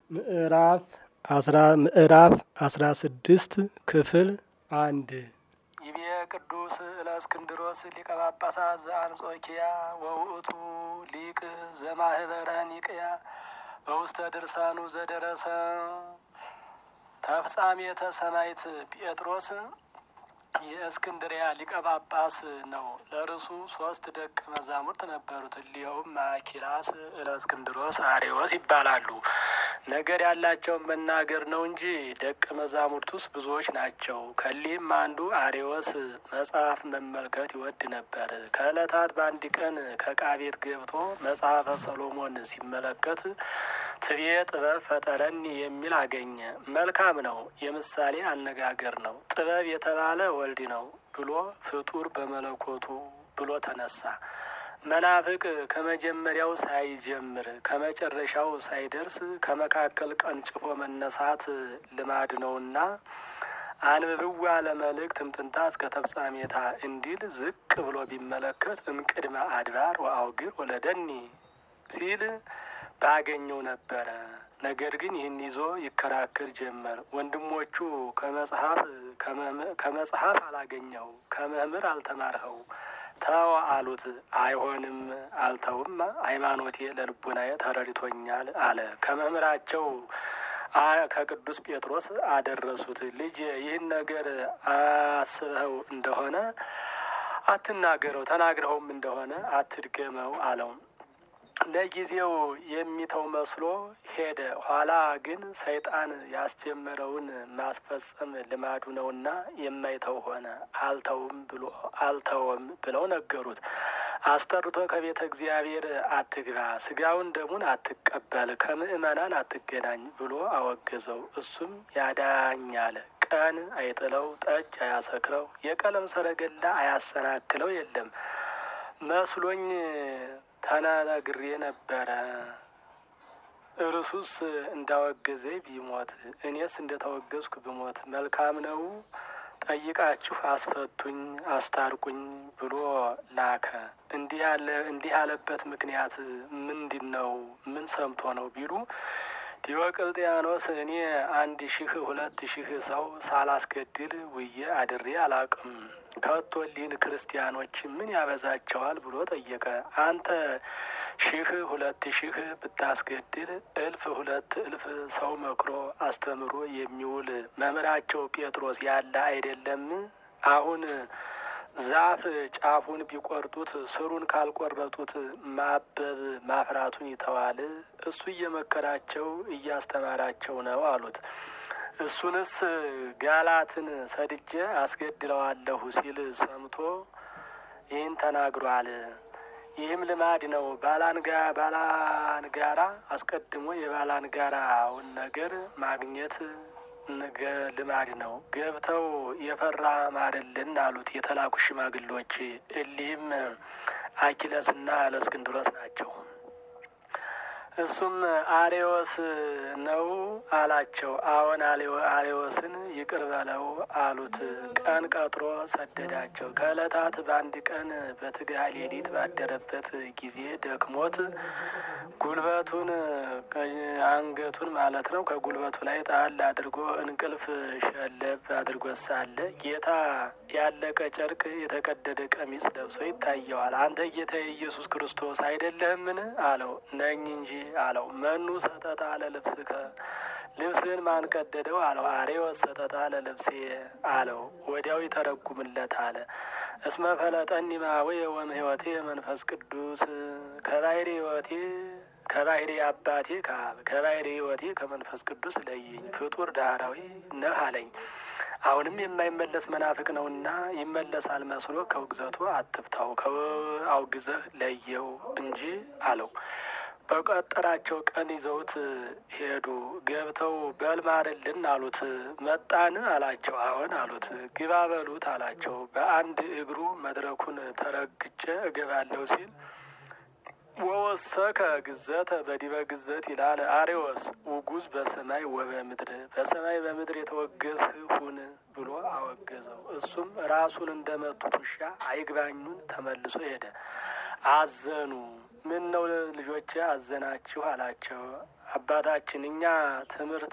ምዕራፍ አስራ ምዕራፍ አስራ ስድስት ክፍል አንድ ይቤ ቅዱስ እለእስክንድሮስ ሊቀ ጳጳሳት ዘአንጾኪያ ወውእቱ ሊቅ ዘማህበረ ኒቅያ በውስተ ድርሳኑ ዘደረሰ ተፍጻሜተ ሰማዕት ጴጥሮስ የእስክንድሪያ ሊቀ ጳጳስ ነው። ለርሱ ሶስት ደቀ መዛሙርት ነበሩት። እሊኸውም ማኪላስ፣ እለእስክንድሮስ፣ አሬዎስ ይባላሉ። ነገር ያላቸውን መናገር ነው እንጂ ደቀ መዛሙርቱስ ብዙዎች ናቸው። ከሊህም አንዱ አሬዎስ መጽሐፍ መመልከት ይወድ ነበር። ከዕለታት በአንድ ቀን ከዕቃ ቤት ገብቶ መጽሐፈ ሰሎሞን ሲመለከት ትቤ ጥበብ ፈጠረኒ የሚል አገኘ። መልካም ነው፣ የምሳሌ አነጋገር ነው። ጥበብ የተባለ ወልድ ነው ብሎ ፍጡር በመለኮቱ ብሎ ተነሳ። መናፍቅ ከመጀመሪያው ሳይጀምር ከመጨረሻው ሳይደርስ ከመካከል ቀንጭፎ መነሳት ልማድ ነውና አንብብዋ ለመልእክት እምጥንታ እስከ ተፍጻሜታ እንዲል ዝቅ ብሎ ቢመለከት እምቅድመ አድባር ወአውግር ወለደኒ ሲል ባገኘው ነበረ። ነገር ግን ይህን ይዞ ይከራከር ጀመር። ወንድሞቹ ከመጽሐፍ ከመጽሐፍ አላገኘው ከመምህር አልተማርኸው ተው አሉት። አይሆንም አልተውም፣ ሃይማኖቴ ለልቡናዬ ተረድቶኛል አለ። ከመምህራቸው ከቅዱስ ጴጥሮስ አደረሱት። ልጅ ይህን ነገር አስበኸው እንደሆነ አትናገረው፣ ተናግረኸውም እንደሆነ አትድገመው አለው። ለጊዜው የሚተው መስሎ ሄደ። ኋላ ግን ሰይጣን ያስጀመረውን ማስፈጸም ልማዱ ነውና የማይተው ሆነ። አልተውም ብሎ አልተውም ብለው ነገሩት። አስጠርቶ ከቤተ እግዚአብሔር አትግባ፣ ስጋውን ደሙን አትቀበል፣ ከምእመናን አትገናኝ ብሎ አወገዘው። እሱም ያዳኛል፣ ቀን አይጥለው፣ ጠጅ አያሰክረው፣ የቀለም ሰረገላ አያሰናክለው የለም መስሎኝ ተናግሬ ነበረ። እርሱስ እንዳወገዘ ቢሞት እኔስ እንደተወገዝኩ ብሞት መልካም ነው። ጠይቃችሁ አስፈቱኝ፣ አስታርቁኝ ብሎ ላከ። እንዲህ ያለ እንዲህ ያለበት ምክንያት ምንድን ነው? ምን ሰምቶ ነው ቢሉ ዲዮቅልጥያኖስ እኔ አንድ ሺህ ሁለት ሺህ ሰው ሳላስገድል ውዬ አድሬ አላቅም ከቶሊን ክርስቲያኖች ምን ያበዛቸዋል ብሎ ጠየቀ። አንተ ሺህ ሁለት ሺህ ብታስገድል እልፍ ሁለት እልፍ ሰው መክሮ አስተምሮ የሚውል መምህራቸው ጴጥሮስ ያለ አይደለም? አሁን ዛፍ ጫፉን ቢቆርጡት ስሩን ካልቆረጡት ማበብ ማፍራቱን ይተዋል። እሱ እየመከራቸው እያስተማራቸው ነው አሉት። እሱንስ ጋላትን ሰድጄ አስገድለዋለሁ ሲል ሰምቶ ይህን ተናግሯል። ይህም ልማድ ነው። ባላንጋ ባላንጋራ አስቀድሞ የባላንጋራውን ነገር ማግኘት ልማድ ነው። ገብተው የፈራ ማርልን አሉት የተላኩ ሽማግሎች። እሊህም አኪለስና እለእስክንድሮስ ናቸው። እሱም አሬዎስ ነው አላቸው። አዎን አሬዎስን ይቅር በለው አሉት። ቀን ቀጥሮ ሰደዳቸው። ከዕለታት በአንድ ቀን በትግሃ ሌሊት ባደረበት ጊዜ ደክሞት ጉልበቱን አንገቱን ማለት ነው ከጉልበቱ ላይ ጣል አድርጎ እንቅልፍ ሸለብ አድርጎ ሳለ ጌታ ያለቀ ጨርቅ የተቀደደ ቀሚስ ለብሶ ይታየዋል። አንተ ጌታ የኢየሱስ ክርስቶስ አይደለህምን? አለው። ነኝ እንጂ አለው። መኑ ሰጠጣ ለልብስከ ልብስህን ማን ቀደደው? አለው። አሬዎስ ሰጠጣ ለልብሴ አለው። ወዲያው ይተረጉምለት አለ። እስመ ፈለጠኒ እማወየ ወእምሕይወቴ መንፈስ ቅዱስ ከባሕሪ ሕይወቴ ከባሕሪ አባቴ ከአብ ከባሕሪ ሕይወቴ ከመንፈስ ቅዱስ ለየኝ፣ ፍጡር ዳህራዊ ነህ አለኝ። አሁንም የማይመለስ መናፍቅ ነውና ይመለሳል መስሎ ከውግዘቱ አትፍታው፣ አውግዘህ ለየው እንጂ አለው። በቀጠራቸው ቀን ይዘውት ሄዱ። ገብተው በል ማርልን አሉት። መጣን አላቸው። አዎን አሉት። ግባ በሉት አላቸው። በአንድ እግሩ መድረኩን ተረግጬ እገባለሁ ሲል ወወሰከ ግዘተ በዲበ ግዘት ይላል አሬዎስ ውጉዝ በሰማይ ወበምድር በሰማይ በምድር የተወገዝህ ሁን ብሎ አወገዘው። እሱም ራሱን እንደመቱት ውሻ አይግባኙን ተመልሶ ሄደ። አዘኑ። ምን ነው ልጆቼ አዘናችሁ አላቸው። አባታችን እኛ ትምህርት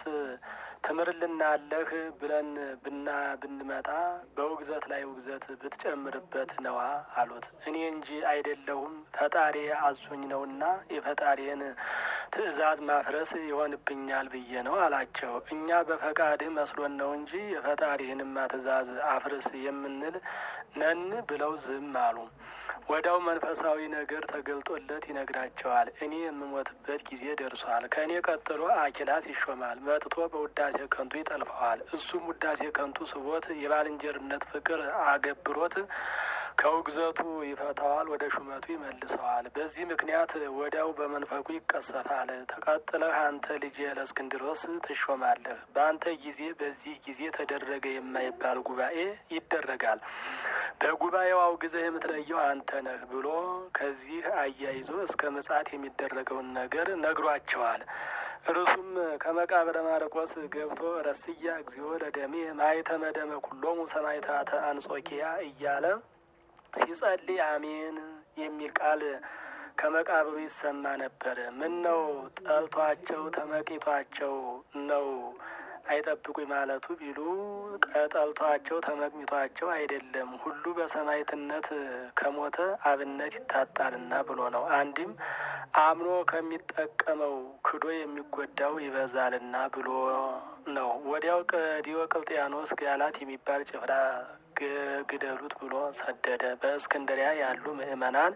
ትምርልናለህ ብለን ብና ብንመጣ በውግዘት ላይ ውግዘት ብትጨምርበት ነዋ አሉት። እኔ እንጂ አይደለሁም ፈጣሪ አዞኝ ነውና የፈጣሪን ትእዛዝ ማፍረስ ይሆንብኛል ብዬ ነው አላቸው። እኛ በፈቃድህ መስሎን ነው እንጂ የፈጣሪህንማ ትእዛዝ አፍርስ የምንል ነን ብለው ዝም አሉ። ወዲያው መንፈሳዊ ነገር ተገልጦለት ይነግራቸዋል። እኔ የምሞትበት ጊዜ ደርሷል። ከእኔ ቀጥሎ አኪላስ ይሾማል። መጥቶ በውዳሴ ከንቱ ይጠልፈዋል። እሱም ውዳሴ ከንቱ ስቦት የባልንጀርነት ፍቅር አገብሮት ከውግዘቱ ይፈታዋል፣ ወደ ሹመቱ ይመልሰዋል። በዚህ ምክንያት ወዲያው በመንፈቁ ይቀሰፋል። ተቀጥለህ አንተ ልጅ ለእስክንድሮስ ትሾማለህ። በአንተ ጊዜ በዚህ ጊዜ ተደረገ የማይባል ጉባኤ ይደረጋል። በጉባኤው አውግዘህ የምትለየው አንተ ነህ ብሎ ከዚህ አያይዞ እስከ ምጽአት የሚደረገውን ነገር ነግሯቸዋል። እርሱም ከመቃብረ ማርቆስ ገብቶ ረስያ እግዚኦ ለደሜ ማይተመ ደመ ኩሎሙ ሰማዕታተ አንጾኪያ እያለ ሲጸልይ አሜን የሚል ቃል ከመቃብሩ ይሰማ ነበር። ምን ነው ጠልቷቸው ተመቂቷቸው ነው አይጠብቁኝ ማለቱ ቢሉ ቀጠልቷቸው ተመቅኝቷቸው አይደለም። ሁሉ በሰማዕትነት ከሞተ አብነት ይታጣልና ብሎ ነው። አንድም አምኖ ከሚጠቀመው ክዶ የሚጎዳው ይበዛልና ብሎ ነው። ወዲያው ዲዮቅልጥያኖስ ጋላት የሚባል ጭፍራ ግደሉት ብሎ ሰደደ። በእስክንድሪያ ያሉ ምዕመናን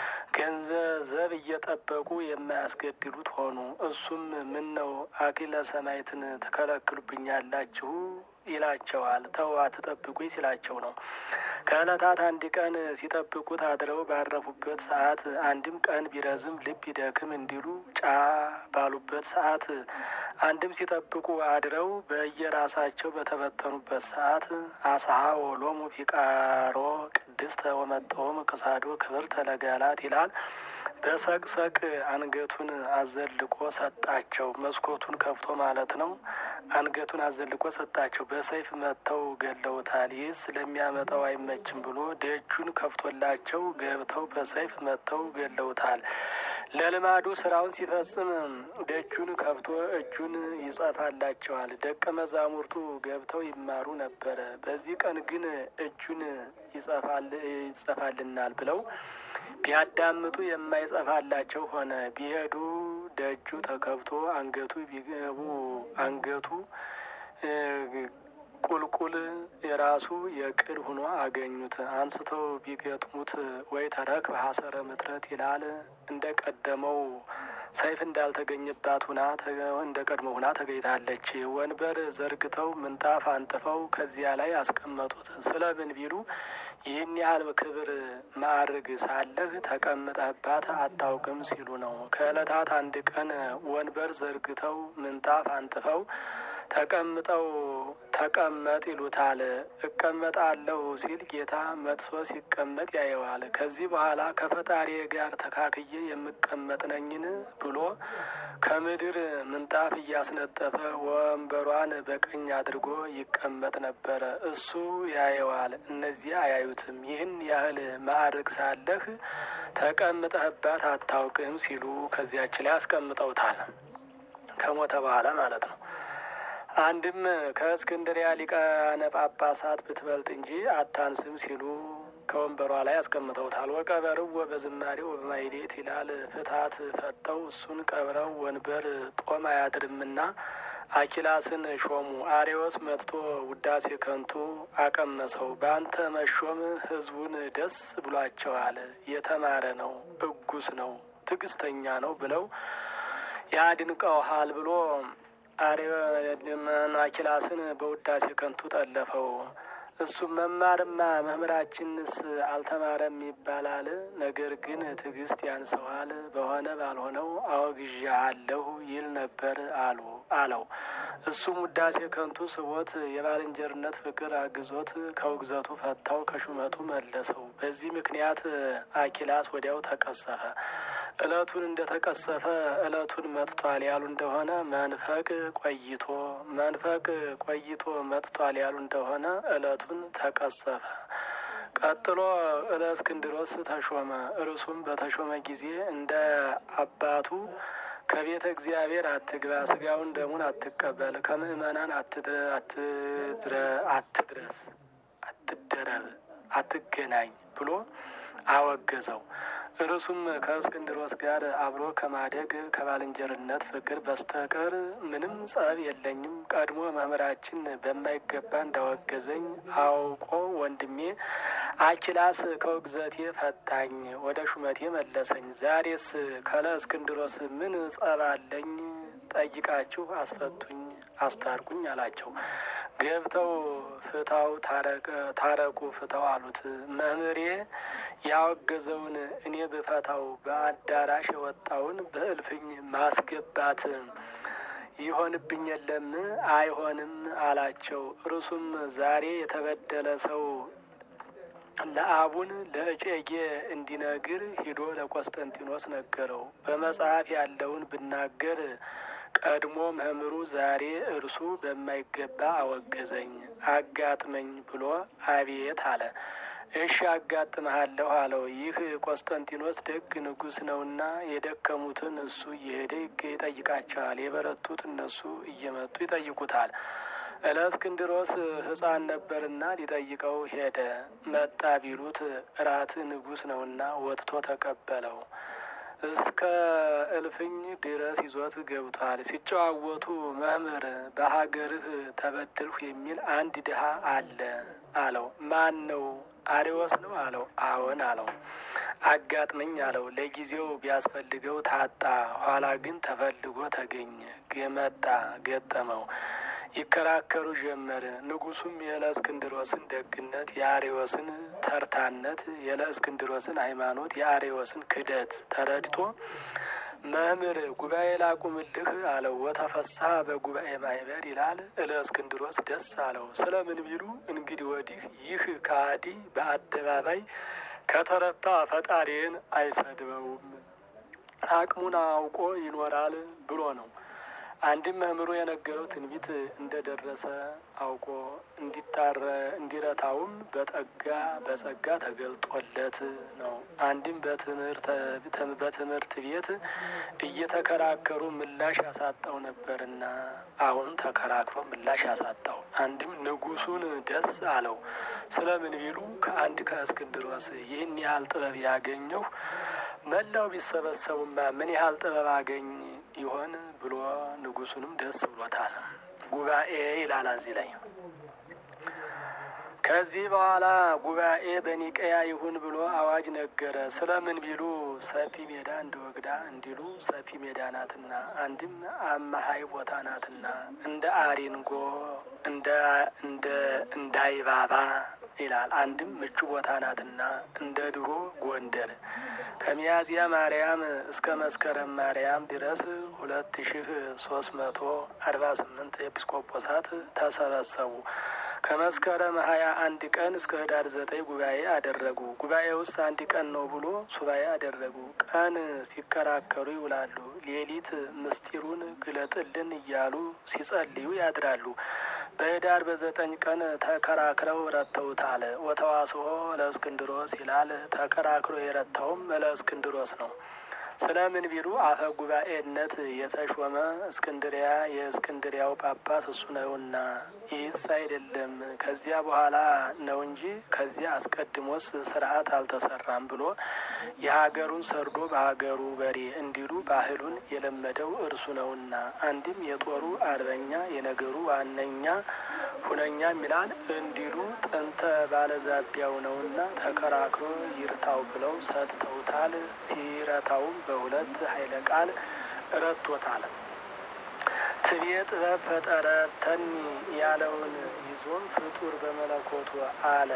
ገንዘብ እየጠበቁ የማያስገድሉት ሆኑ። እሱም ምን ነው አክሊለ ሰማዕትን ትከለክሉብኛላችሁ ይላቸዋል። ተው አትጠብቁኝ ሲላቸው ነው። ከዕለታት አንድ ቀን ሲጠብቁት አድረው ባረፉበት ሰዓት አንድም ቀን ቢረዝም ልብ ይደክም እንዲሉ ጫ ባሉበት ሰዓት አንድም ሲጠብቁ አድረው በየራሳቸው በተበተኑበት ሰዓት አስሀ ወሎሙ ፊቃሮ ቅድስተ ወመጠወም ክሳዶ ክብር ተለጋላት ይላል። በሰቅሰቅ አንገቱን አዘልቆ ሰጣቸው። መስኮቱን ከፍቶ ማለት ነው። አንገቱን አዘልቆ ሰጣቸው። በሰይፍ መጥተው ገለውታል። ይህስ ለሚያመጣው አይመችም ብሎ ደጁን ከፍቶላቸው ገብተው በሰይፍ መጥተው ገለውታል። ለልማዱ ስራውን ሲፈጽም ደጁን ከፍቶ እጁን ይጸፋላቸዋል። ደቀ መዛሙርቱ ገብተው ይማሩ ነበረ። በዚህ ቀን ግን እጁን ይጸፋልናል ብለው ቢያዳምጡ የማይጸፋላቸው ሆነ። ቢሄዱ ደጁ ተከፍቶ አንገቱ ቢገቡ አንገቱ ቁልቁል የራሱ የቅል ሆኖ አገኙት። አንስተው ቢገጥሙት ወይ ተረክ በሀሰረ ምጥረት ይላል። እንደ ቀደመው ሰይፍ እንዳልተገኘባት ሁና እንደ ቀድሞ ሁና ተገኝታለች። ወንበር ዘርግተው ምንጣፍ አንጥፈው ከዚያ ላይ አስቀመጡት። ስለምን ቢሉ ይህን ያህል ክብር ማዕርግ ሳለህ ተቀምጠባት አታውቅም ሲሉ ነው። ከዕለታት አንድ ቀን ወንበር ዘርግተው ምንጣፍ አንጥፈው ተቀምጠው ተቀመጥ ይሉታል። እቀመጣለሁ ሲል ጌታ መጥሶ ሲቀመጥ ያየዋል። ከዚህ በኋላ ከፈጣሪ ጋር ተካክዬ የምቀመጥ ነኝን ብሎ ከምድር ምንጣፍ እያስነጠፈ ወንበሯን በቀኝ አድርጎ ይቀመጥ ነበረ። እሱ ያየዋል፣ እነዚያ አያዩትም። ይህን ያህል ማዕርግ ሳለህ ተቀምጠህባት አታውቅም ሲሉ ከዚያች ላይ አስቀምጠውታል። ከሞተ በኋላ ማለት ነው። አንድም ከእስክንድሪያ ሊቃነ ጳጳሳት ብትበልጥ እንጂ አታንስም ሲሉ ከወንበሯ ላይ አስቀምጠውታል። ወቀበርው በዝማሬው በማይሌት ይላል። ፍትሀት ፈተው እሱን ቀብረው ወንበር ጦም አያድርምና አኪላስን ሾሙ። አሬዎስ መጥቶ ውዳሴ ከንቱ አቀመሰው። በአንተ መሾም ሕዝቡን ደስ ብሏቸዋል። የተማረ ነው፣ እጉስ ነው፣ ትዕግስተኛ ነው ብለው ያድንቀውሃል ብሎ አኪላስን በውዳሴ ከንቱ ጠለፈው። እሱም መማርማ መምህራችንስ አልተማረም ይባላል። ነገር ግን ትዕግስት ያንሰዋል፣ በሆነ ባልሆነው አወግዣለሁ ይል ነበር አሉ አለው። እሱም ውዳሴ ከንቱ ስቦት የባልንጀርነት ፍቅር አግዞት ከውግዘቱ ፈታው፣ ከሹመቱ መለሰው። በዚህ ምክንያት አኪላስ ወዲያው ተቀሰፈ። እለቱን እንደ ተቀሰፈ እለቱን መጥቷል ያሉ እንደሆነ መንፈቅ ቆይቶ መንፈቅ ቆይቶ መጥቷል ያሉ እንደሆነ እለቱን ተቀሰፈ። ቀጥሎ እለእስክንድሮስ ተሾመ። እርሱም በተሾመ ጊዜ እንደ አባቱ ከቤተ እግዚአብሔር አትግባ፣ ስጋውን ደሙን አትቀበል፣ ከምእመናን አትድረስ፣ አትደረብ፣ አትገናኝ ብሎ አወገዘው። እርሱም ከእስክንድሮስ ጋር አብሮ ከማደግ ከባልንጀርነት ፍቅር በስተቀር ምንም ጸብ የለኝም። ቀድሞ መምህራችን በማይገባ እንዳወገዘኝ አውቆ ወንድሜ አኪላስ ከውግዘቴ ፈታኝ፣ ወደ ሹመቴ መለሰኝ። ዛሬስ ከለ እስክንድሮስ ምን ጸብ አለኝ? ጠይቃችሁ አስፈቱኝ፣ አስታርቁኝ አላቸው። ገብተው ፍታው ታረቁ ፍታው አሉት። መምህሬ ያወገዘውን እኔ ብፈታው በአዳራሽ የወጣውን በእልፍኝ ማስገባት ይሆንብኝ የለም? አይሆንም አላቸው። እርሱም ዛሬ የተበደለ ሰው ለአቡን ለእጨጌ እንዲነግር ሂዶ ለቆስጠንጢኖስ ነገረው። በመጽሐፍ ያለውን ብናገር ቀድሞ መምህሩ ዛሬ እርሱ በማይገባ አወገዘኝ፣ አጋጥመኝ ብሎ አቤት አለ። እሺ አጋጥመሃለሁ አለው። ይህ ቆስጠንጢኖስ ደግ ንጉሥ ነውና የደከሙትን እሱ እየሄደ ይጠይቃቸዋል፣ የበረቱት እነሱ እየመጡ ይጠይቁታል። እለእስክንድሮስ ሕፃን ነበርና ሊጠይቀው ሄደ። መጣ ቢሉት እራት ንጉሥ ነውና ወጥቶ ተቀበለው። እስከ እልፍኝ ድረስ ይዞት ገብቷል። ሲጨዋወቱ መምህር በሀገርህ ተበደልሁ የሚል አንድ ድሀ አለ አለው። ማን ነው? አሬዎስ ነው አለው። አዎን አለው። አጋጥመኝ አለው። ለጊዜው ቢያስፈልገው ታጣ፣ ኋላ ግን ተፈልጎ ተገኘ። መጣ፣ ገጠመው። ይከራከሩ ጀመር። ንጉሱም የለእስክንድሮስን ደግነት፣ የአሬዎስን ተርታነት፣ የለእስክንድሮስን ሃይማኖት፣ የአሬዎስን ክደት ተረድቶ መምህር ጉባኤ ላቁምልህ አለው። ወተፈሳ በጉባኤ ማህበር ይላል። እለእስክንድሮስ ደስ አለው። ስለምን ቢሉ እንግዲህ ወዲህ ይህ ከሃዲ በአደባባይ ከተረታ ፈጣሪን አይሰድበውም፣ አቅሙን አውቆ ይኖራል ብሎ ነው። አንድም መምህሩ የነገረው ትንቢት እንደደረሰ አውቆ እንዲታረ እንዲረታውም በጠጋ በጸጋ ተገልጦለት ነው። አንድም በትምህርት ቤት እየተከራከሩ ምላሽ ያሳጣው ነበርና አሁን ተከራክሮ ምላሽ ያሳጣው። አንድም ንጉሱን ደስ አለው። ስለምን ቢሉ ከአንድ ከእስክንድሮስ ይህን ያህል ጥበብ ያገኘው መላው ቢሰበሰቡማ ምን ያህል ጥበብ አገኝ ይሆን ብሎ ንጉሱንም ደስ ብሎታል። ጉባኤ ይላል እዚህ ላይ። ከዚህ በኋላ ጉባኤ በኒቀያ ይሁን ብሎ አዋጅ ነገረ። ስለምን ቢሉ ሰፊ ሜዳ እንደ ወግዳ እንዲሉ ሰፊ ሜዳ ናትና፣ አንድም አማሀይ ቦታ ናትና እንደ አሪንጎ እንደ እንደ እንዳይባባ ይላል። አንድም ምቹ ቦታ ናትና እንደ ድሮ ጎንደር ከሚያዝያ ማርያም እስከ መስከረም ማርያም ድረስ ሁለት ሺህ ሶስት መቶ አርባ ስምንት ኤጲስቆጶሳት ተሰበሰቡ። ከመስከረም ሀያ አንድ ቀን እስከ ህዳር ዘጠኝ ጉባኤ አደረጉ። ጉባኤ ውስጥ አንድ ቀን ነው ብሎ ሱባኤ አደረጉ። ቀን ሲከራከሩ ይውላሉ። ሌሊት ምስጢሩን ግለጥልን እያሉ ሲጸልዩ ያድራሉ። በህዳር በዘጠኝ ቀን ተከራክረው ረተውታል። ወተዋስኦ ለእስክንድሮስ ይላል። ተከራክሮ የረታውም ለእስክንድሮስ ነው። ስለምን ቢሉ አፈ ጉባኤነት የተሾመ እስክንድሪያ የእስክንድሪያው ጳጳስ እሱ ነውና፣ ይህስ አይደለም ከዚያ በኋላ ነው እንጂ ከዚያ አስቀድሞስ ስርዓት አልተሰራም ብሎ የሀገሩን ሰርዶ በሀገሩ በሬ እንዲሉ ባህሉን የለመደው እርሱ ነውና፣ አንድም የጦሩ አርበኛ የነገሩ ዋነኛ ሁነኛ ሚላል እንዲሉ ጥንተ ባለዛቢያው ነውና ተከራክሮ ይርታው ብለው ሰጥተውታል። ሲረታውም በሁለት ኃይለ ቃል ረቶታል። ትቤ ጥበብ ፈጠረተኒ ያለውን ይዞ ፍጡር በመለኮቱ አለ።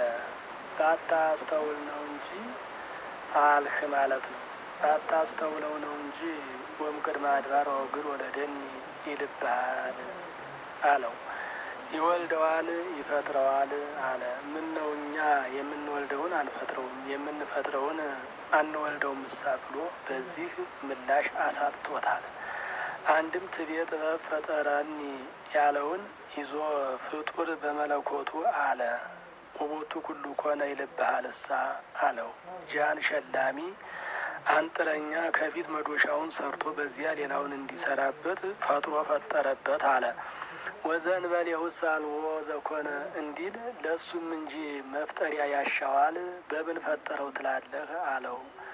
ባታስተውል ነው እንጂ አልህ ማለት ነው። ባታስተውለው ነው እንጂ ወም ቅድመ አድባር ወግር ወደ ደኒ ይልብሃል አለው። ይወልደዋል ይፈጥረዋል አለ። ምን ነው እኛ የምንወልደውን አንፈጥረውም የምንፈጥረውን አንወልደውም እሳ ብሎ በዚህ ምላሽ አሳጥቶታል። አንድም ትቤ ጥበብ ፈጠረኒ ያለውን ይዞ ፍጡር በመለኮቱ አለ። ውቦቱ ኩሉ ኮነ ይልብሃል እሳ አለው። ጃን ሸላሚ አንጥረኛ ከፊት መዶሻውን ሰርቶ በዚያ ሌላውን እንዲሰራበት ፈጥሮ ፈጠረበት አለ። ወዘንበል የውስ አልቦ ዘኮነ እንዲል ለእሱም እንጂ መፍጠሪያ ያሻዋል በምን ፈጠረው ትላለህ አለው።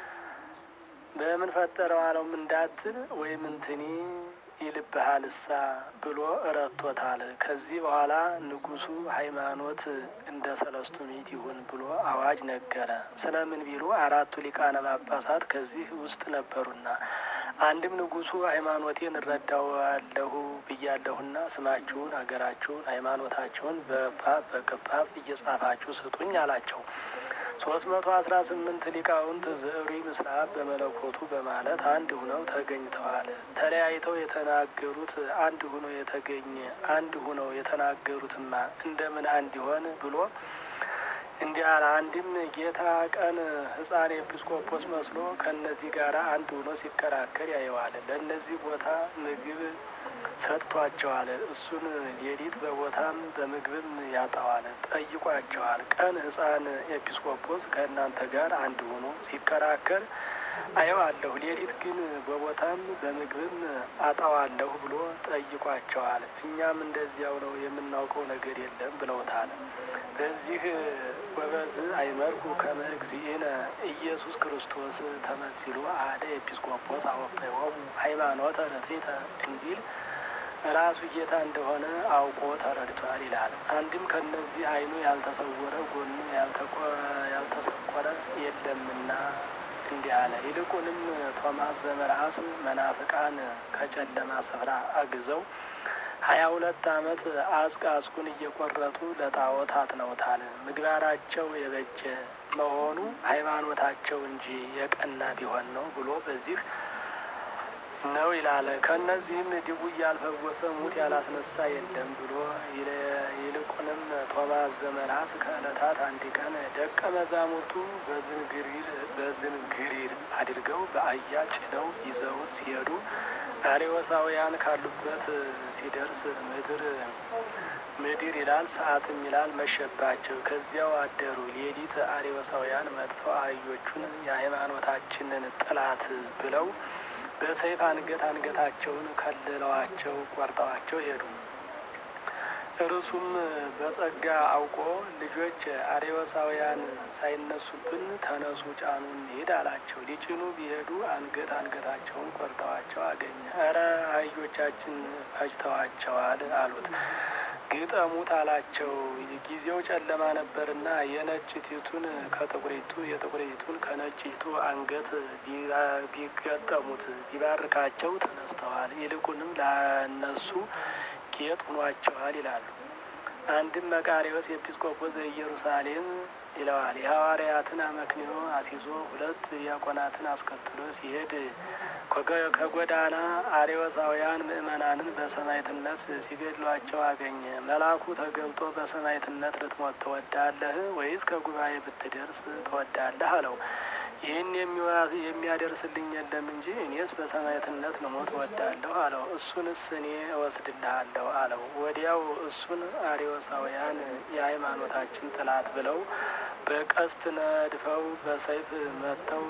በምን ፈጠረው አለውም እንዳትል ወይም እንትኒ ይልብሃልሳ ብሎ እረቶታል። ከዚህ በኋላ ንጉሡ ሃይማኖት እንደ ሰለስቱ ምዕት ይሁን ብሎ አዋጅ ነገረ። ስለምን ቢሉ አራቱ ሊቃነ ጳጳሳት ከዚህ ውስጥ ነበሩና፣ አንድም ንጉሡ ሃይማኖቴን እረዳዋለሁ ብያለሁና ስማችሁን፣ አገራችሁን፣ ሃይማኖታችሁን በፓፕ በክፓፕ እየጻፋችሁ ስጡኝ አላቸው። ሶስት መቶ አስራ ስምንት ሊቃውንት ዘዕሩ ምስራቅ በመለኮቱ በማለት አንድ ሁነው ተገኝተዋል። ተለያይተው የተናገሩት አንድ ሁኖ የተገኘ አንድ ሁነው የተናገሩትማ እንደምን አንድ ይሆን ብሎ እንዲህ አለ። አንድም ጌታ ቀን ሕፃን ኤጲስቆጶስ መስሎ ከእነዚህ ጋር አንድ ሁኖ ሲከራከር ያየዋል። ለእነዚህ ቦታ ምግብ ሰጥቷቸዋል። እሱን ሌሊት በቦታም በምግብም ያጣዋል። ጠይቋቸዋል። ቀን ሕፃን ኤጲስቆጶስ ከእናንተ ጋር አንድ ሆኖ ሲከራከር አየዋለሁ፣ ሌሊት ግን በቦታም በምግብም አጣዋለሁ ብሎ ጠይቋቸዋል። እኛም እንደዚያው ነው፣ የምናውቀው ነገር የለም ብለውታል። በዚህ ወበዝ አይመርኩ ከመ እግዚእነ ኢየሱስ ክርስቶስ ተመሲሉ አደ ኤጲስቆጶስ አወፈዮሙ ሃይማኖተ ርትዕተ እንዲል ራሱ ጌታ እንደሆነ አውቆ ተረድቷል ይላል። አንድም ከነዚህ ዓይኑ ያልተሰወረ ጎኑ ያልተሰቆረ የለምና እንዲህ አለ። ይልቁንም ቶማስ ዘመርአስ መናፍቃን ከጨለማ ስፍራ አግዘው ሀያ ሁለት ዓመት አጽቅ አጽቁን እየቆረጡ ለጣዖት አጥነውታል። ምግባራቸው የበጀ መሆኑ ሃይማኖታቸው እንጂ የቀና ቢሆን ነው ብሎ በዚህ ነው ይላል። ከእነዚህም ድውይ ያልፈወሰ ሙት ያላስነሳ የለም ብሎ ይልቁንም ቶማስ ዘመርአስ ከዕለታት አንድ ቀን ደቀ መዛሙርቱ በዝንግሪር በዝንግሪር አድርገው በአህያ ጭነው ይዘውት ሲሄዱ አርዮሳውያን ካሉበት ሲደርስ ምድር ምድር ይላል ሰዓትም ይላል መሸባቸው። ከዚያው አደሩ። ሌሊት አርዮሳውያን መጥተው አህዮቹን የሃይማኖታችንን ጥላት ብለው በሰይፍ አንገት አንገታቸውን ከልለዋቸው ቆርጠዋቸው ሄዱ። እርሱም በጸጋ አውቆ ልጆች አርዮሳውያን ሳይነሱብን ተነሱ፣ ጫኑ፣ እንሂድ አላቸው። ሊጭኑ ቢሄዱ አንገት አንገታቸውን ቆርጠዋቸው አገኘ። እረ አህዮቻችን ፈጅተዋቸዋል አሉት። ግጠሙት አላቸው። ጊዜው ጨለማ ነበርና የነጭቲቱን ከጥቁሪቱ የጥቁሪቱን ከነጭቱ አንገት ቢገጠሙት ቢባርካቸው ተነስተዋል። ይልቁንም ለነሱ ጌጥ ሆኗቸዋል ይላሉ። አንድም መቃሪዎስ ኤጲስቆጶስ ዘኢየሩሳሌም ይለዋል። የሐዋርያትን አመክንዮ አስይዞ ሁለት ዲያቆናትን አስከትሎ ሲሄድ ከጎዳና አርዮሳውያን ምእመናንን በሰማዕትነት ሲገድሏቸው አገኘ። መልአኩ ተገልጦ በሰማዕትነት ልትሞት ትወዳለህ ወይስ ከጉባኤ ብትደርስ ትወዳለህ አለው። ይህን የሚያደርስልኝ የለም እንጂ እኔስ በሰማዕትነት ልሞት እወዳለሁ አለው። እሱንስ እኔ እወስድልሃለሁ አለው። ወዲያው እሱን አርዮሳውያን የሃይማኖታችን ጥላት ብለው በቀስት ነድፈው በሰይፍ መተው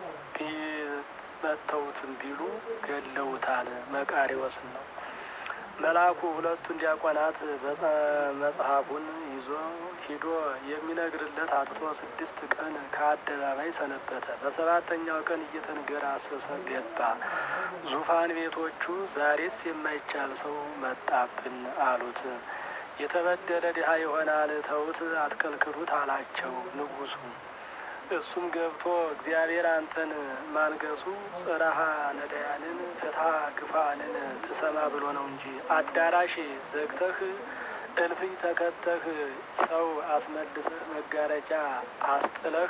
መተውትን ቢሉ ገለውታል። መቃሪዎስን ነው። መልአኩ ሁለቱን ዲያቆናት መጽሐፉን ይዞ ሂዶ የሚነግርለት አጥቶ ስድስት ቀን ከአደባባይ ሰነበተ። በሰባተኛው ቀን እየተንገራሰሰ ገባ። ዙፋን ቤቶቹ ዛሬስ የማይቻል ሰው መጣብን አሉት። የተበደለ ድሀ ይሆናል፣ ተዉት፣ አትከልክሉት አላቸው ንጉሡ። እሱም ገብቶ እግዚአብሔር አንተን ማንገሱ ጽረሃ ነዳያንን ፍትሐ ግፋንን ትሰማ ብሎ ነው እንጂ አዳራሽ ዘግተህ እልፍኝ ተከተህ ሰው አስመልሰህ መጋረጃ አስጥለህ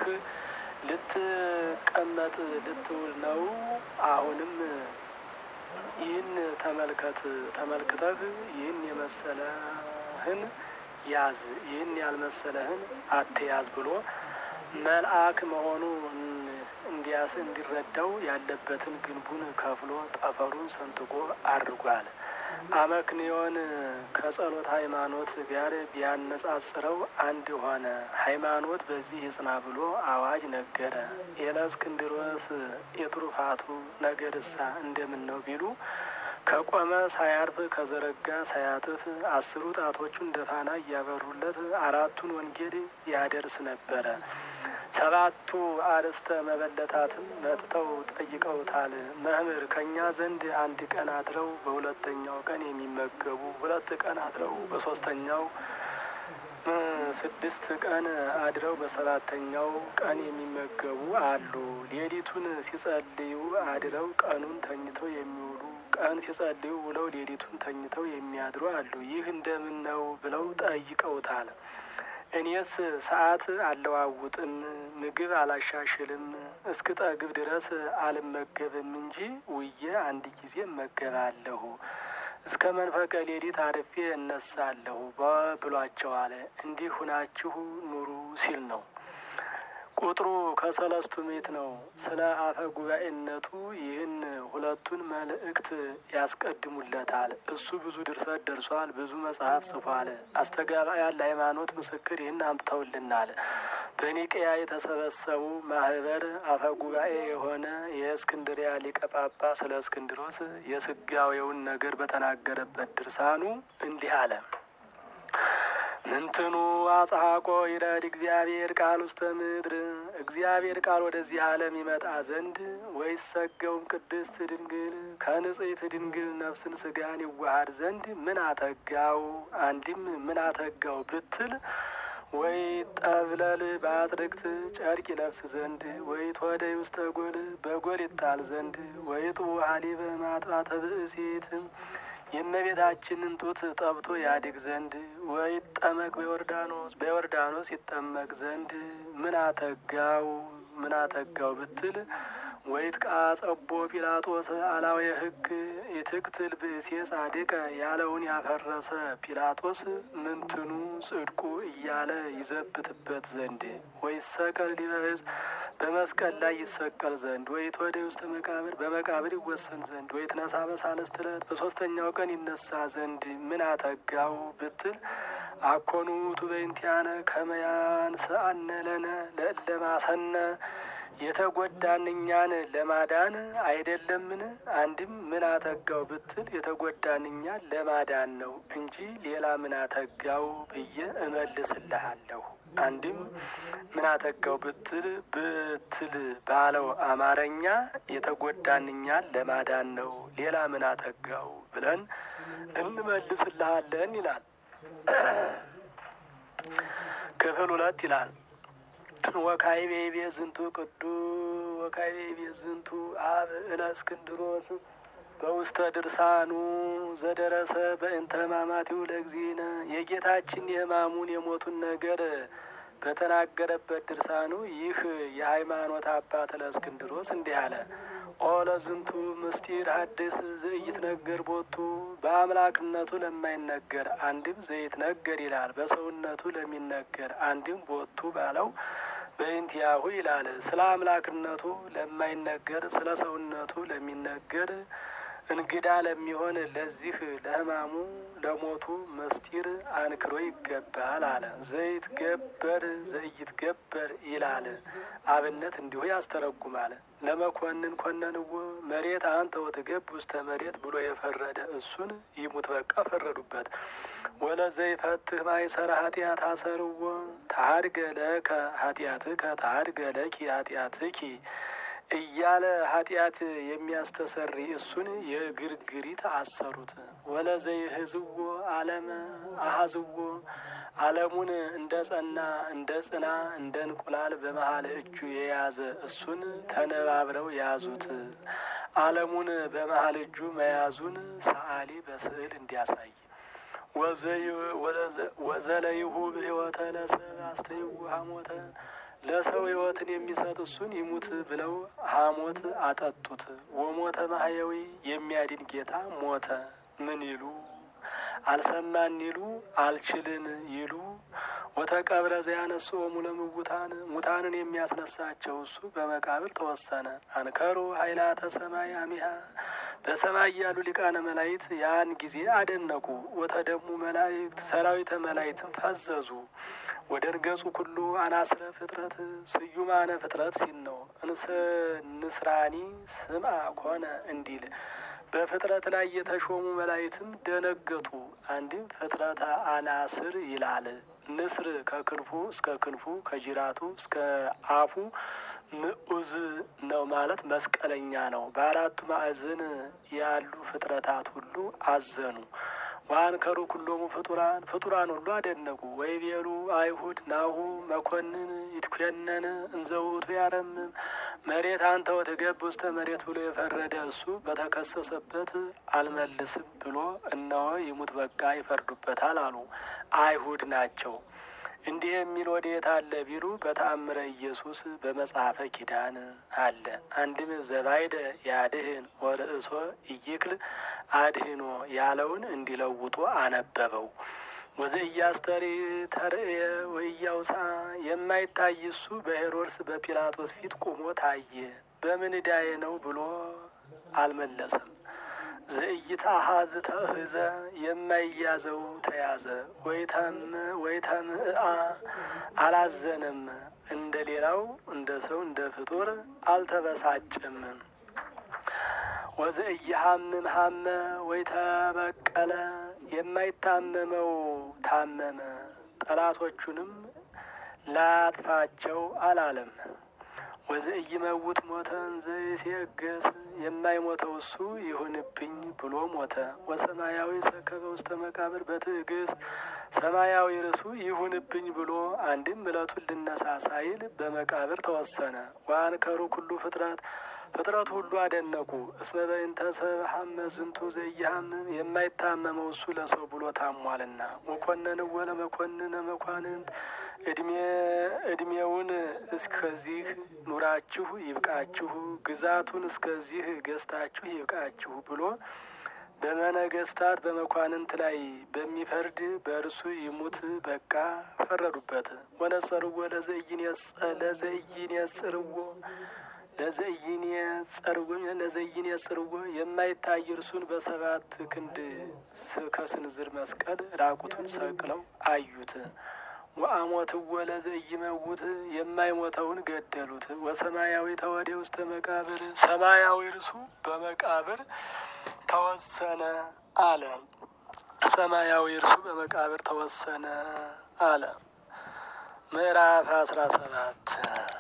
ልትቀመጥ ልትውል ነው። አሁንም ይህን ተመልከት ተመልክተህ ይህን የመሰለህን ያዝ፣ ይህን ያልመሰለህን አትያዝ ብሎ መልአክ መሆኑ እንዲያስ እንዲረዳው ያለበትን ግንቡን ከፍሎ ጠፈሩን ሰንጥቆ አድርጓል። አመክንዮን ከጸሎት ሃይማኖት ጋር ቢያነጻጽረው አንድ ሆነ። ሃይማኖት በዚህ ይጽና ብሎ አዋጅ ነገረ። የለእስክንድሮስ የትሩፋቱ ነገርሳ እንደምን ነው ቢሉ ከቆመ ሳያርፍ ከዘረጋ ሳያጥፍ አስሩ ጣቶቹ እንደ ፋና እያበሩለት አራቱን ወንጌል ያደርስ ነበረ። ሰባቱ አርእስተ መበለታትም መጥተው ጠይቀውታል። መምህር ከእኛ ዘንድ አንድ ቀን አድረው በሁለተኛው ቀን የሚመገቡ ሁለት ቀን አድረው በሶስተኛው ስድስት ቀን አድረው በሰባተኛው ቀን የሚመገቡ አሉ። ሌሊቱን ሲጸልዩ አድረው ቀኑን ተኝተው የሚውሉ ቀን ሲጸልዩ ውለው ሌሊቱን ተኝተው የሚያድሩ አሉ። ይህ እንደምን ነው ብለው ጠይቀውታል። እኔስ ሰዓት አለዋውጥም፣ ምግብ አላሻሽልም፣ እስክጠግብ ድረስ አልመገብም እንጂ ውዬ አንድ ጊዜ እመገባለሁ፣ እስከ መንፈቀ ሌሊት አርፌ እነሳለሁ ብሏቸዋል። እንዲህ ሁናችሁ ኑሩ ሲል ነው። ቁጥሩ ከሰለስቱ ምዕት ነው። ስለ አፈ ጉባኤነቱ ይህን ሁለቱን መልእክት ያስቀድሙለታል። እሱ ብዙ ድርሰት ደርሷል፣ ብዙ መጽሐፍ ጽፏል። አስተጋባያን ለሃይማኖት ምስክር ይህን አምጥተውልናል። በኒቅያ የተሰበሰቡ ማህበር አፈ ጉባኤ የሆነ የእስክንድሪያ ሊቀ ጳጳስ ስለ እስክንድሮስ የስጋዌውን ነገር በተናገረበት ድርሳኑ እንዲህ አለ። ምንትኑ አጽሐቆ ይረድ እግዚአብሔር ቃል ውስተ ምድር እግዚአብሔር ቃል ወደዚህ ዓለም ይመጣ ዘንድ ወይስ ሰገውም ቅድስት ድንግል ከንጽሕት ድንግል ነፍስን ስጋን ይዋሃድ ዘንድ ምን አተጋው? አንዲም ምን አተጋው ብትል ወይ ጠብለል በአጽድቅት ጨርቅ ይለብስ ዘንድ ወይ ተወደይ ውስተ ጎል በጎል ይጣል ዘንድ ወይ ጥቡ ሀሊበ ማጥባተ ብእሲት የእመቤታችንን ጡት ጠብቶ ያድግ ዘንድ ወይ ጠመቅ በዮርዳኖስ በዮርዳኖስ ይጠመቅ ዘንድ ምን አተጋው ምን አተጋው ብትል ወይ ቃጸቦ ጲላጦስ አላዊ ሕግ የትቅትል ብእሴ ጻድቀ ያለውን ያፈረሰ ጲላጦስ ምንትኑ ጽድቁ እያለ ይዘብትበት ዘንድ ወይ ሰቀል ሊበዝ በመስቀል ላይ ይሰቀል ዘንድ ወይ ተወደ ውስተ መቃብር በመቃብር ይወሰን ዘንድ ወይ ትነሳ በሳልስት ዕለት በሶስተኛው ቀን ይነሳ ዘንድ ምን አተጋው ብትል አኮኑ ቱበይንቲያነ ከመያንስአነ ለነ ለእለማሰነ የተጎዳን እኛን ለማዳን አይደለምን? አንድም ምን አተጋው ብትል የተጎዳን እኛን ለማዳን ነው እንጂ ሌላ ምን አተጋው ብዬ እመልስልሃለሁ። አንድም ምን አተጋው ብትል ብትል ባለው አማርኛ የተጎዳን እኛን ለማዳን ነው፣ ሌላ ምን አተጋው ብለን እንመልስልሃለን ይላል። ክፍል ሁለት ይላል ወካይቤ ቤ ዝንቱ ቅዱ ወካይቤ ቤ ዝንቱ አብ እለ እስክንድሮስ በውስተ ድርሳኑ ዘደረሰ በእንተ ሕማማቲው ለእግዚእነ የጌታችን የሕማሙን የሞቱን ነገር በተናገረበት ድርሳኑ ይህ የሃይማኖት አባት ለእስክንድሮስ እንዲህ አለ። ኦ ለዝንቱ ምስጢር ሐድስ ዘይትነገር ቦቱ በአምላክነቱ ለማይነገር አንድም ዘይትነገር ይላል። በሰውነቱ ለሚነገር አንድም ቦቱ ባለው በእንቲያሁ ይላል። ስለ አምላክነቱ ለማይነገር ስለ ሰውነቱ ለሚነገር እንግዳ ለሚሆን ለዚህ ለሕማሙ ለሞቱ ምስጢር አንክሮ ይገባል አለ። ዘይትገበር ዘይትገበር ይላል። አብነት እንዲሁ ያስተረጉማል። ለመኮንን ኮነንዎ መሬት አንተ ወትገብ ውስተ መሬት ብሎ የፈረደ እሱን ይሙት በቃ ፈረዱበት። ወለዘይፈትህ ማይሰራ ኃጢአት አሰርዎ ታድገ ለከ ኃጢአትከ ታድገ ለኪ ኃጢአትኪ እያለ ኃጢአት የሚያስተሰሪ እሱን የግርግሪት አሰሩት። ወለዘይህዝዎ ዓለመ አሀዝዎ ዓለሙን እንደ ጸና እንደ ጽና እንደ እንቁላል በመሀል እጁ የያዘ እሱን ተነባብረው ያዙት። ዓለሙን በመሀል እጁ መያዙን ሰዓሊ በስዕል እንዲያሳይ ወዘለይሁ ሕይወተ ለሰብ አስተይሁ ሐሞተ ለሰው ሕይወትን የሚሰጥ እሱን ይሙት ብለው ሐሞት አጠጡት። ወሞተ ማህየዊ የሚያድን ጌታ ሞተ። ምን ይሉ አልሰማን ይሉ አልችልን ይሉ ወተቀብረ ዘያነስኦሙ ለምውታን ሙታንን የሚያስነሳቸው እሱ በመቃብር ተወሰነ። አንከሩ ኃይላተ ሰማይ አሚሃ በሰማይ ያሉ ሊቃነ መላእክት ያን ጊዜ አደነቁ። ወተደሙ መላእክት ሰራዊተ መላእክትን ፈዘዙ። ወደ እርገጹ ኩሉ አናስረ ፍጥረት ስዩማነ ፍጥረት ሲል ነው። ንስራኒ ስምዐ ኮነ እንዲል በፍጥረት ላይ የተሾሙ መላእክትም ደነገጡ። አንድም ፍጥረተ አናስር ይላል። ንስር ከክንፉ እስከ ክንፉ ከጅራቱ እስከ አፉ ምዑዝ ነው ማለት መስቀለኛ ነው። በአራቱ ማዕዘን ያሉ ፍጥረታት ሁሉ አዘኑ። ዋንከሩ ኩሎሙ ፍጡራን ፍጡራን ሁሉ አደነቁ። ወይቤሉ አይሁድ ናሁ መኮንን ይትኮነን እንዘውቱ ያረምም መሬት አንተ ወትገብ ውስተ መሬት ብሎ የፈረደ እሱ በተከሰሰበት አልመልስም ብሎ እነሆ ይሙት በቃ ይፈርዱበታል አሉ። አይሁድ ናቸው። እንዲህ የሚል ወዴት አለ ቢሉ በተአምረ ኢየሱስ በመጽሐፈ ኪዳን አለ። አንድም ዘባይደ ያድህን ወርእሶ ኢይክል አድህኖ ያለውን እንዲለውጡ አነበበው። ወዘኢያስተሪ ተርእየ ወኢያውሳ የማይታይ እሱ በሄሮድስ በጲላጦስ ፊት ቆሞ ታየ። በምን ዕዳዬ ነው ብሎ አልመለሰም። ዘኢይትአሐዝ ተእህዘ የማይያዘው ተያዘ። ወይተምአ አላዘነም። እንደ ሌላው እንደ ሰው እንደ ፍጡር አልተበሳጭም። ወዘኢይሐምም ሐመ ወይተበቀለ የማይታመመው ታመመ። ጠላቶቹንም ላጥፋቸው አላለም። ወዘኢይመውት ሞተን ዘይትየገስ የማይሞተው እሱ ይሁንብኝ ብሎ ሞተ። ወሰማያዊ ሰከበ ውስተ መቃብር በትዕግስት ሰማያዊ ርሱ ይሁንብኝ ብሎ አንድም እለቱን ልነሳ ሳይል በመቃብር ተወሰነ። ወአንከሩ ኩሉ ፍጥረት ፍጥረቱ ሁሉ አደነቁ። እስመ በእንተ ሰብእ ሐመ ዝንቱ ዘኢይሐምም የማይታመመው እሱ ለሰው ብሎ ታሟልና። ወኮነንዎ ለመኮንነ መኳንንት እድሜ እድሜውን እስከዚህ ኑራችሁ ይብቃችሁ፣ ግዛቱን እስከዚህ ገዝታችሁ ይብቃችሁ ብሎ በመነገስታት በመኳንንት ላይ በሚፈርድ በእርሱ ይሙት በቃ ፈረዱበት። ወነጸርዎ ለዘኢይን የጽርዎ ለዘይን የጸርዎ ለዘይን የጽርዎ የማይታይ እርሱን በሰባት ክንድ ከስንዝር መስቀል ራቁቱን ሰቅለው አዩት። ወአሞትዎ ለዘኢይመውት የማይሞተውን ገደሉት። ወሰማያዊ ተወዴ ውስተ መቃብር ሰማያዊ እርሱ በመቃብር ተወሰነ አለ። ሰማያዊ እርሱ በመቃብር ተወሰነ አለ። ምዕራፍ አስራ ሰባት